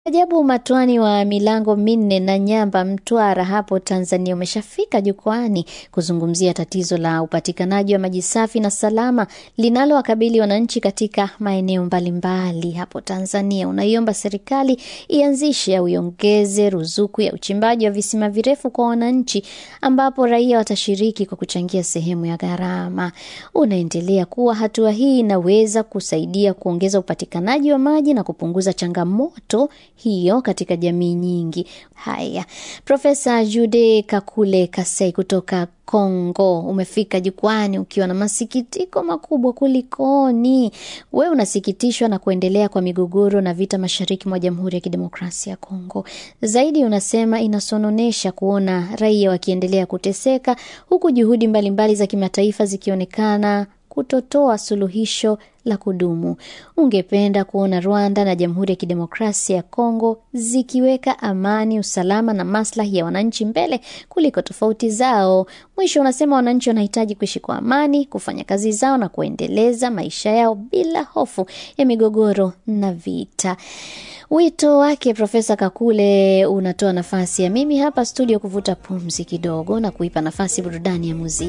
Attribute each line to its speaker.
Speaker 1: Ajabu Matwani wa milango minne na Nyamba, Mtwara hapo Tanzania umeshafika jukwani kuzungumzia tatizo la upatikanaji wa maji safi na salama linalowakabili wananchi katika maeneo mbalimbali hapo Tanzania. Unaiomba serikali ianzishe au iongeze ruzuku ya uchimbaji wa visima virefu kwa wananchi, ambapo raia watashiriki kwa kuchangia sehemu ya gharama. Unaendelea kuwa hatua hii inaweza kusaidia kuongeza upatikanaji wa maji na kupunguza changamoto hiyo katika jamii nyingi. Haya, Profesa Jude Kakule Kasei kutoka Kongo, umefika jukwani ukiwa na masikitiko makubwa. Kulikoni? We unasikitishwa na kuendelea kwa migogoro na vita mashariki mwa Jamhuri ya Kidemokrasia ya Kongo. Zaidi unasema inasononesha kuona raia wakiendelea kuteseka, huku juhudi mbalimbali mbali za kimataifa zikionekana kutotoa suluhisho la kudumu. Ungependa kuona Rwanda na Jamhuri ya Kidemokrasia ya Kongo zikiweka amani, usalama na maslahi ya wananchi mbele kuliko tofauti zao. Mwisho unasema wananchi wanahitaji kuishi kwa amani, kufanya kazi zao na kuendeleza maisha yao bila hofu ya migogoro na vita. Wito wake Profesa Kakule unatoa nafasi ya mimi hapa studio kuvuta pumzi kidogo na kuipa nafasi burudani ya muziki.